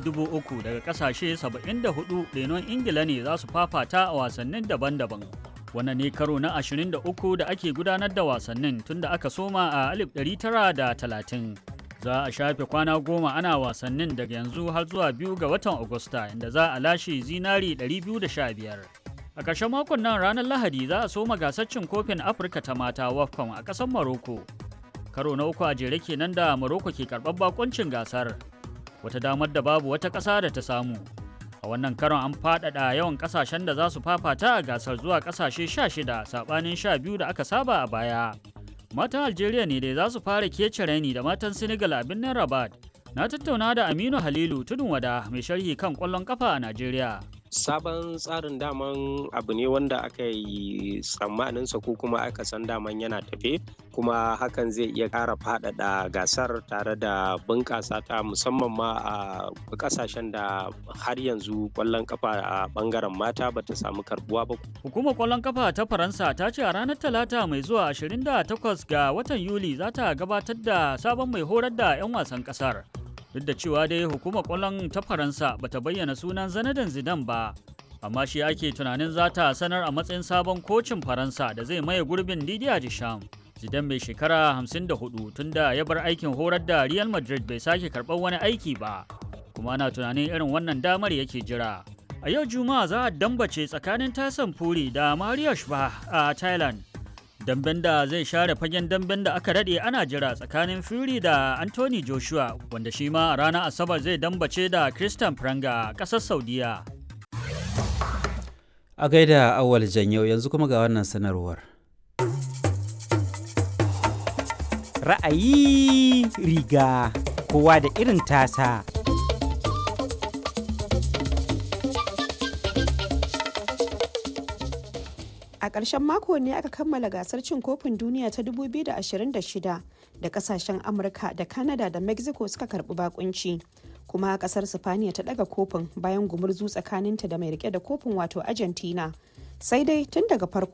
dubu uku daga kasashe 74 renon ingila ne za su fafata a wasannin daban-daban wannan ne karo na 23 da ake gudanar da wasannin tun da aka soma a 1930 za a shafe kwana goma ana wasannin daga yanzu har zuwa biyu ga watan agusta inda za a lashe zinari 215 a ƙarshen makon nan ranar lahadi za a soma gasar cin kofin afirka ta mata wafcon a ƙasar maroko karo na uku a jere kenan da maroko ke karɓar bakoncin gasar wata damar da babu wata ƙasa da ta samu a wannan karon an faɗaɗa yawan ƙasashen da za su fafata a gasar zuwa ƙasashe 16 saɓanin 12 da aka saba a baya matan algeria ne dai za su fara kece raini da matan senegal a birnin rabat na tattauna da aminu halilu tudun wada mai sharhi kan ƙwallon kafa a najeriya sabon tsarin daman abu ne wanda aka yi tsammaninsa ko kuma aka san daman yana tafe kuma hakan zai iya ƙara faɗaɗa gasar tare da bunƙasa ta musamman ma a ƙasashen da har yanzu ƙwallon kafa a ɓangaren mata bata samu karbuwa ba. Hukumar ƙwallon kafa ta Faransa ta ce a ranar Talata mai zuwa 28 ga watan Yuli za ta gabatar da sabon mai horar da 'yan wasan ƙasar. duk da cewa dai hukumar kwallon ta faransa bata bayyana sunan zanadan zidan ba amma shi ake tunanin za ta sanar a matsayin sabon kocin faransa da zai maye gurbin didier deschamps zidan mai shekara 54 tunda ya bar aikin horar da real madrid bai sake karɓar wani aiki ba kuma ana tunanin irin wannan damar yake jira a yau juma'a za a dambace tsakanin tasan furi da mario shba a thailand damben da zai share fagen damben da aka daɗe ana jira tsakanin Fury da Anthony Joshua wanda shi ma a ranar Asabar zai dambace da Christian Pranga a ƙasar Saudiya. A gaida awal janyau yanzu kuma ga wannan sanarwar. Ra'ayi riga kowa da irin tasa. A ƙarshen mako ne aka kammala gasar cin kofin duniya ta 2026 da kasashen Amurka da Canada da Mexico suka karbi bakunci. Kuma kasar Sifaniya ta daga kofin bayan gumurzu tsakaninta da mai rike da kofin wato Argentina. Sai dai tun daga farko